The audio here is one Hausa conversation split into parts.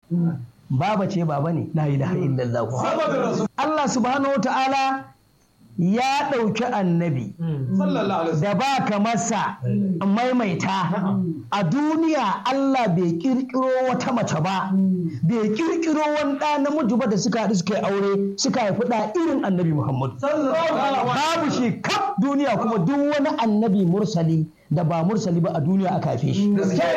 baba ce baba ne la ilaha illallah Allah subhanahu wata'ala ya ɗauki annabi da ba ka masa maimaita a duniya Allah bai kirkiro wata mace ba bai kirkiro wani ɗa namiji ba da suka haɗu suka yi aure suka haifi ɗa irin annabi Muhammadu babu shi kaf duniya kuma duk wani annabi mursali da ba mursali ba a duniya aka haife shi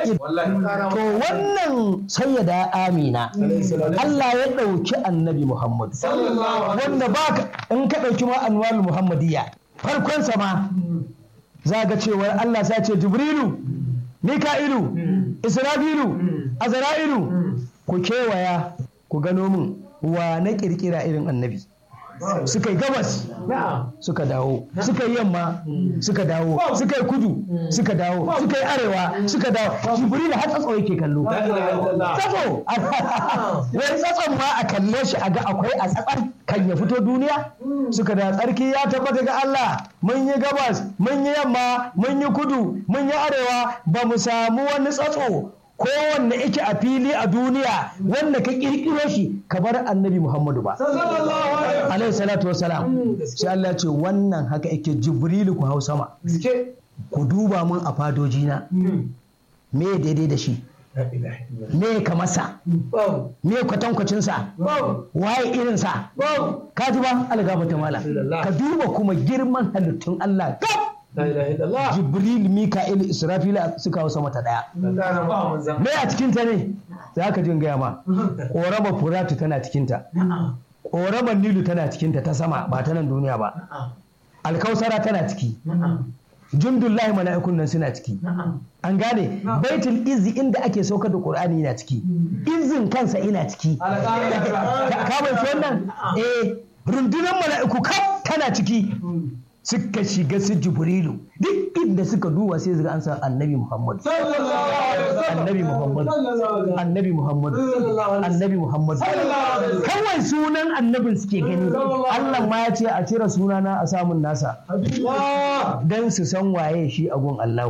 to wannan sayyada amina Allah ya ɗauki annabi Muhammad wanda ba in ka ɗauki ma anwal muhammadiyya farkon ma za ga cewar Allah sa ce jibrilu mika'ilu isra'ilu azra'ilu ku kewaya ku gano min wa na kirkira irin annabi suka yi gabas suka dawo suka yi yamma suka dawo suka yi kudu suka dawo suka yi arewa suka dawo jibril har tsatso yake kallo tsatso wai tsatson ma a kalle shi a ga akwai a tsatsan kan ya fito duniya suka da tsarki ya tabbata ga Allah mun yi gabas mun yi yamma mun yi kudu mun yi arewa ba mu samu wani tsatso kowanne yake a fili a duniya wanda ka kirkiro shi ka bar annabi Muhammadu ba. Alayhi salatu wa salam. Sai Allah ce wannan haka yake Jibrilu ku hau sama. Ku duba mun a fadojina. Me daidai da shi? Me ka masa? Me kwatankwacinsa? Waye irinsa? Ka ji ba algaba mala. Ka duba kuma girman halittun Allah gab. Jibril, Mika'il, Israfila suka hau sama ta ɗaya. Me a cikinta ne? Za ka jin gaya ma. Ƙorama Furatu tana cikinta. Ƙoramar Nilu tana cikinta ta sama ba ta nan duniya ba. Alkausara tana ciki. Jundullahi mala'ikun nan suna ciki. An gane baitul izi inda ake saukar da Qur'ani yana ciki. Izin kansa ina ciki. Ka bai wannan? Eh rundunar mala'iku kaf tana ciki. suka shiga su jibrilu duk inda suka duba sai zuga an san annabi muhammad annabi muhammad annabi muhammad annabi muhammad kawai sunan annabin suke gani allah ma ya ce a cire sunana a samun nasa don su san waye shi a gun allah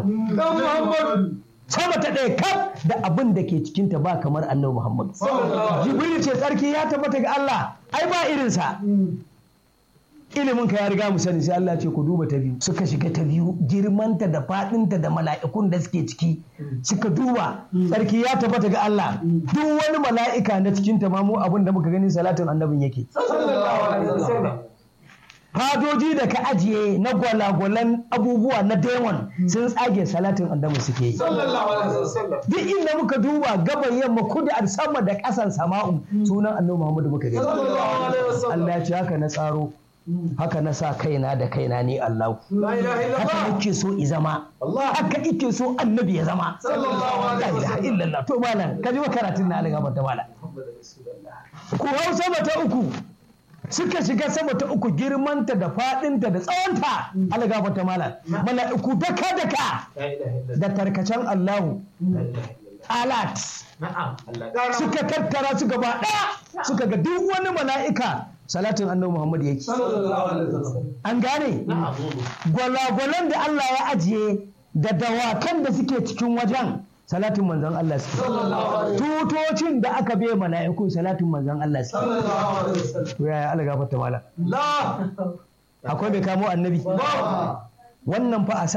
sama ta ɗaya kaf da abin da ke cikinta ba kamar annabi muhammad jibrilu ce tsarki ya tabbata ga allah ai ba irinsa ilimin ka ya riga mu sani sai Allah ce ku duba ta biyu suka shiga ta biyu girmanta da fadinta da mala'ikun da suke ciki suka duba tsarki ya tabbata ga Allah duk wani mala'ika na cikin ta mu abin da muka gani salatin annabin yake fadoji da ka ajiye na gwalagwalan abubuwa na demon sun tsage salatin annabi suke yi duk inda muka duba gaban yamma kudu a sama da ƙasan sama'u sunan annabi Muhammadu muka gani Allah ya ce haka na tsaro haka na sa kaina da kaina ne Allah haka nake so i zama haka ike so annabi ya zama la ilaha illallah to malam ka ji karatun na alga ta malam ku hau sama ta uku suka shiga sama ta uku girmanta da fadinta da tsawonta alga ta malam mala'iku daka daka da tarkacen Allahu alat suka tattara su gaba ɗaya suka ga duk wani mala'ika salatin annabi Muhammad yake an gane gwalagwalan da Allah ya ajiye da dawakan da suke cikin wajen salatin manzon Allah suke tutocin da aka bai mala'iku salatin manzon Allah suke to yaya Allah gafarta mala akwai bai kamo annabi wannan fa a